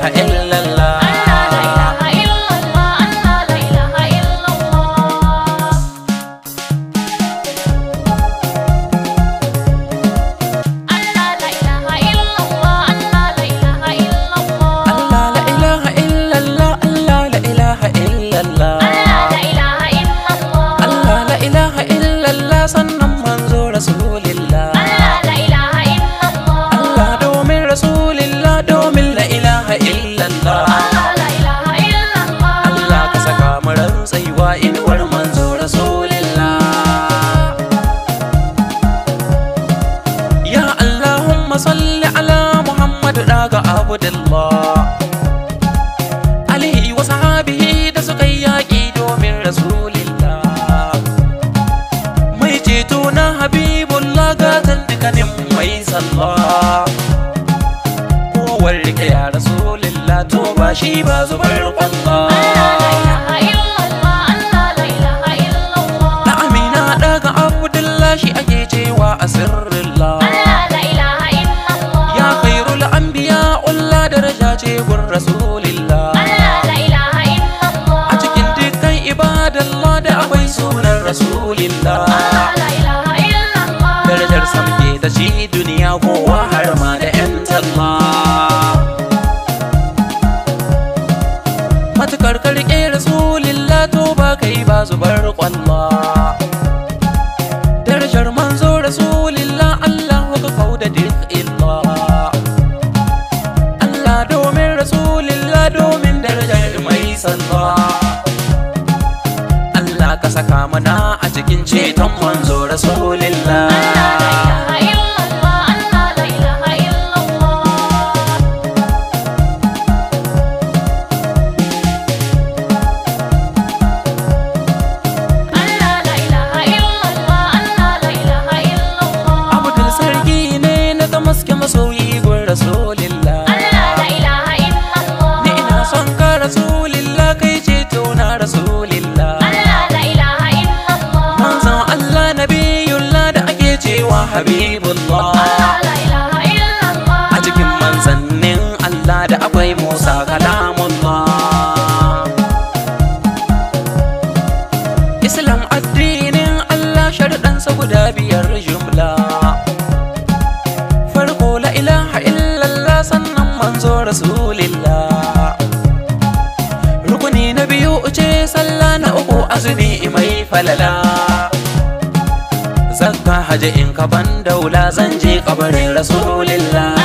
ilaha illallah Allah la ilaha illallah Allah la ilaha illallah Allah la ilaha illallah sannan manzo rasulillah Allah domin rasulillah domin la ilaha illallah Allah ka saka mu rantsaiwa inuwar manzo rasulillah Ya Allahumma salli ala Muhammad daga Abdullah Alihi wa sahabihi da suka yi yaƙi domin rasulillah Mai ceto na Habibullah gatan dukkanin mai sallah Kowar rike ya rasulillah to ba shi ba zubar kwallah Na amina daga Abdullah shi ake cewa a sirrillah Ya khairul anbiya ulla daraja ce gun rasulillah A cikin dukkan ibadallah da akwai sunan rasulillah Darajar samke da shi duniya kowa har ma da 'yan talla Matukar karke rasulillah to ba kai ba zubar kwalla Darajar manzo rasulillah Allah ka kauda duk illa Allah domin rasulillah domin darajar mai salla Allah ka saka mana a cikin ceton manzo rasulillah Abdul sarki ne na damaske masoyi gun rasulillah Ni ina son ka rasulillah kai ceto na rasulillah Manzon Allah nabiyullah da ake cewa habibullah A cikin manzannin Allah da akwai Musa kalamullah Islam addinin Allah sharuɗansa guda biyar jumla Farko la ilaha illallah sannan manzo rasulillah Rukuni na biyu ce sallah na uku azumi mai falala Zakka haji in ka ban daula zan je kabarin rasulillah